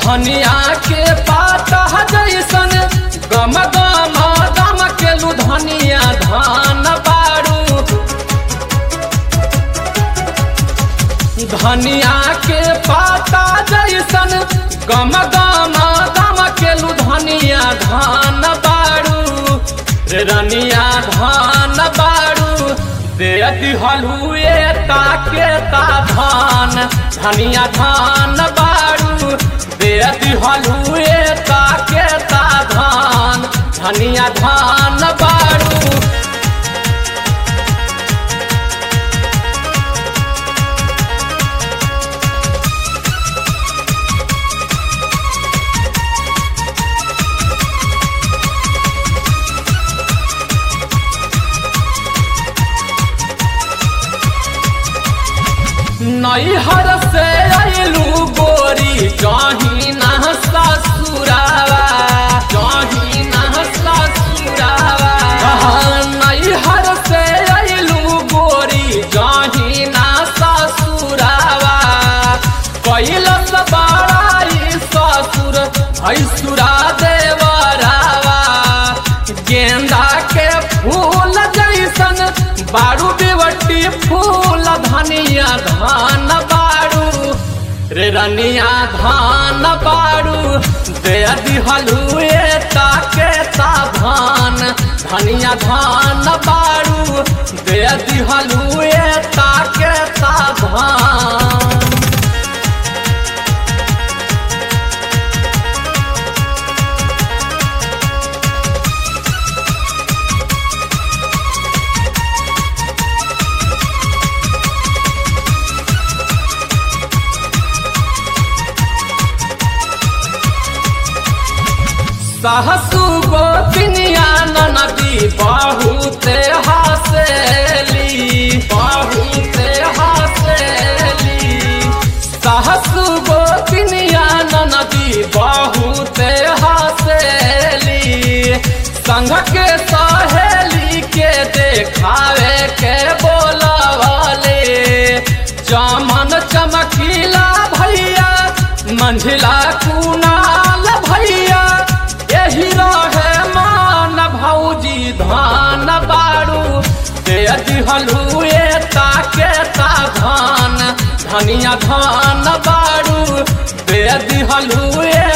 धनिया के पाता जैसन गम गम गम के लू धनिया धान बारू धनिया के पाता जैसन गम गम गम के लू धनिया धान बारू रे रनिया धान बारू दे दिहलुए ताके ता धान धनिया धान बारू दे दिहलुए ताके ता धान धनिया धान बारू नैहर से अयलू गोरी जही न ससुरावा जही न ससुरावा नैहर से अयलू गोरी जही न ससुरावा कैलस बड़ाई ससुर भैसुरा देवरावा गेंदा के फूल जैसन बारू बेवटी फूल धनिया धान बारू रे रनिया धान बारू दे दिहलुए ताके ता धान धनिया धान बारू दे दिहलुए ताके ता धान सहसु गोपिनिया नदी बहुते हसेली बहुते हसेली सहसु गोपिनिया नदी बहुते हसेली संघ के सहेली के देखावे के बोलवले चमन चमकीला भैया मंझिला कुनाल भैया यही रहे मान भौजी धान बारू दे दिहलुए ताके ता धान धनिया धान बारू दे दिहलुए